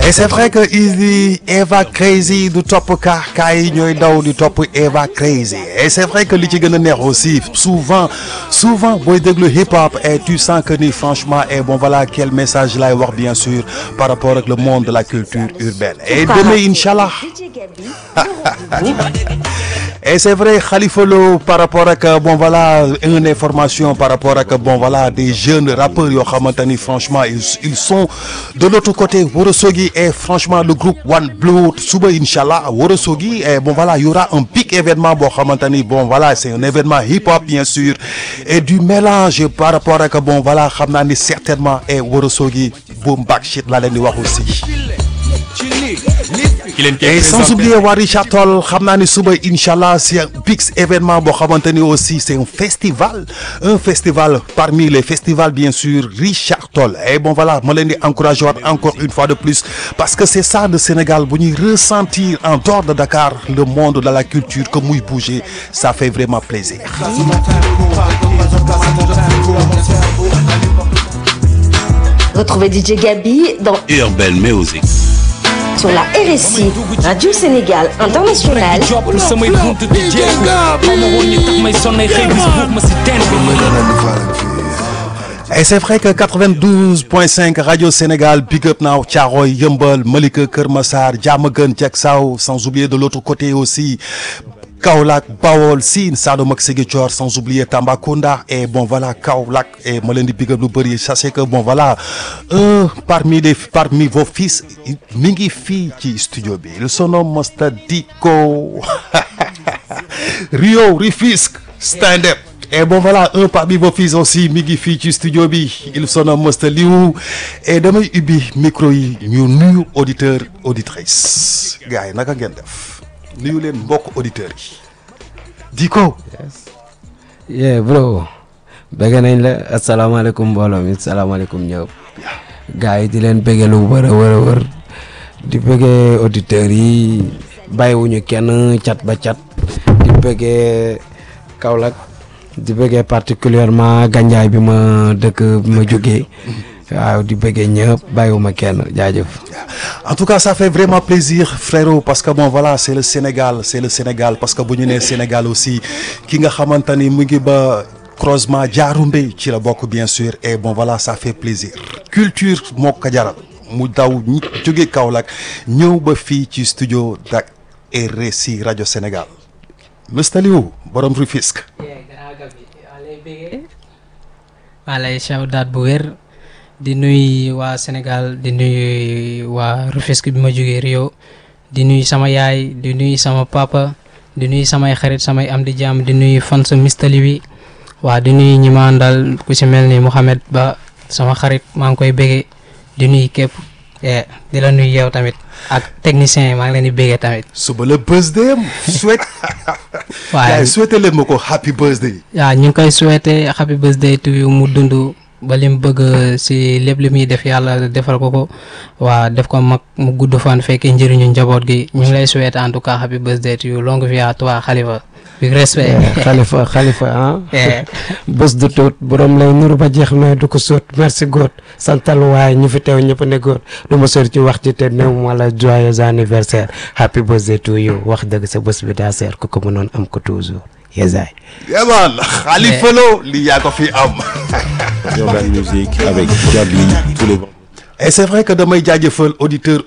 et c'est vrai que il dit Eva Crazy du topp kaa kaa yi ñooy daw di topp Eva Crazy et c'est vrai que li ci gën a neex aussi souvent souvent booy déglu hip hop et tu sens que ni franchement et bon voilà quel message lay wax bien sûr par rapport ak le monde de la culture urbaine et demain inchallah et c'est vrai Khalifa Lo par rapport ak bon voilà une information par rapport ak bon voilà des jeunes rappeurs yoo xamante ni franchement ils ils sont de l'autre côté Ourossogui et franchement le groupe One Blood suba inchallah Ourossogui et bon voilà il y aura un big événement boo xamante ni bon voilà c'est un événement hip-hop bien sûr et du mélange par rapport ak bon voilà xam naa ni certainement et Ourossogui boom bap shit laa leen di wax aussi et sans oublier waa Richard Toll xam naa ni suba inchallah c'est un big événement boo xamante ni aussi c'est un festival un festival parmi les festivals bien sûr Richard Toll et bon voilà ma leen di encourager waat encore une fois de plus parce que c'est ça le Sénégal bu ñuy ressentir en dehors de Dakar le monde de la culture que muy bouger ça fait vraiment plaisir Retrouvez DJ Gabi dans Urban Music. sur la RSI Radio Sénégal International. joppul samay bunt di jéegu xaw ma woon ni tax may sonnay xëy bis buux ma si teen bi et c'est vrai que 92.5 Radio Sénégal Big Up Now Thiaroye Yeumbeul Malika Keur Massar Diamaguène Diacksao sans oublier de l'autre côté aussi Kaolack Bawol Sine Saloum ak Ziguinchor sans oublier Tambacounda et bon voilà Kaolack et ma leen di big up lu bëri sachez que bon voilà un parmi les parmi vos fils mi ngi fii ci studio bi il se nomme Masta Diko Rio Rufisque stand up et bon voilà un parmi vos fils aussi mi ngi fii ci studio bi il se nomme Masta Liou et damay ubbi micro yi ñu nuyu auditeur auditrice gars yi naka ngeen def nuyu leen mbokk auditeurs yi Diko yeah bro bëgg nañ la asalaamaaleykum mbooloo mi asalaamaaleykum ñëpp gars yi di leen bëggee lu wër a wër a wër di bëggee auditeurs yi bàyyiwuñu kenn cat ba cat di bëggee Kaolack di bëggee particulièrement Gandiaye bi ma dëkk bi ma jógee waaw di bëggee ñëpp bàyyiwuma kenn jaajëf en tout cas ça fait vraiment plaisir frérot parce que bon voilà c'est le Sénégal c'est le Sénégal parce que bu ñu nee Sénégal aussi ki nga xamante ni mu ngi ba croisement Diaroumbe ci la bokk bien sûr et bon voilà ça fait plaisir culture moo ko jaral mu daw ñi jóge Kaolack ñëw ba fii ci studio dak RSI rajo Sénégal Mr Liou borom Rufisque maa lay shawdaat bu wér di nuy waa Sénégal di nuy waa Rufisque bi ma jógee Rio di nuy sama yaay di nuy sama papa di nuy samay xarit samay am di jàmm di nuy fan sa mistali wi waa di nuy ñi ma àndal ku ci mel ni Mouhamed Ba sama xarit maa ngi koy bége di nuy képp di la nuy yow tamit ak technicien yi maa ngi leen di bége tamit suba la birthday am souhaite waaye gars yi souhaité leen ma ko happy birthday waaw ñu ngi koy souhaité happy birthday to you mu dund ba lim bëgg si lépp li muy def yàlla defal ko ko waa def ko mag mu gudd fan fekkee njëriñu njaboot gi ñu ngi lay souhaité en tout cas happy birthday to you longue vie à toi Khalifa big respect xalifa xalifa ah Eh. bés du tuut borom lay nuru ba jeex mais du ko sóot merci góot santal waaye ñu fi teew ñëpp ne góot du ma sori ci wax ci te néew wala joyeux anniversaire happy birthday to you wax dëgg sa bés bi daa seer ku ko mënoon am ko toujours yesaay yaman Khalifa Lo li yaa ko fi am Urban Music avec Gabi tous les vendredis. et c'est vrai que damay jaajëfal auditeur